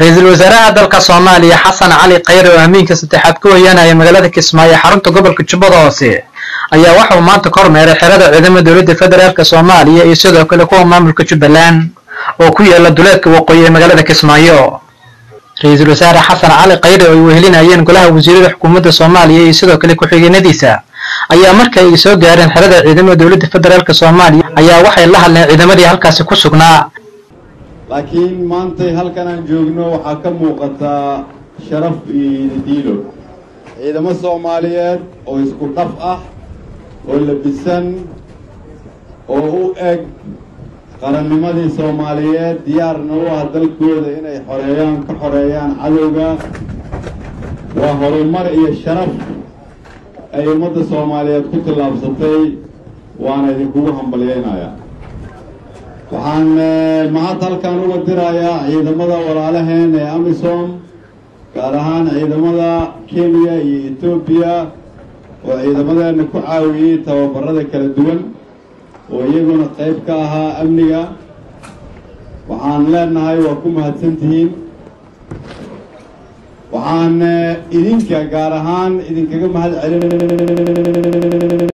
ra-iisul wasaaraha dalka soomaaliya xasan cali khayre oo amiinka saddexaad ku hoyaanaya magaalada kismaayo xarunta gobolka jubbada hoose ayaa waxauu maanta ka hormeeray xerada ciidamada dowladda federaalk soomaaliya iyo sidoo kale kuwa maamulka jubbaland oo ku yaala duleedka waqooyi ee magaalada kismaayo ra-iisul wasaare xasan cali khayre oo ay wehelinayeen golaha wasiirada xukuumadda soomaaliya iyo sidoo kale ku-xigeenadiisa ayaa marka ay soo gaareen xerada ciidamada dowladda federaalk soomaaliya ayaa waxay la hadleen ciidamadii halkaasi ku sugnaa laakiin maantay halkan aan joogno waxaa ka muuqataa sharaf iyo diilo ciidamo soomaaliyeed oo isku dhaf ah oo labisan oo u eg qarannimadii soomaaliyeed diyaarna u ah dalkooda inay xoreeyaan ka xoreeyaan cadowga waa horumar iyo sharaf ay ummadda soomaaliyeed ku tallaabsatay waana idinkugu hambalyaynayaa waxaan mahad halkan uga dirayaa ciidamada walaalaheen ee amisom gaar ahaan ciidamada kenya iyo etoobiya oo ciidamadeena ku caawiyey tababarada kala duwan oo iyaguna qayb ka ahaa amniga waxaan leenahay waa ku mahadsantihiin waxaan idinka gaar ahaan idinkaga mahad celin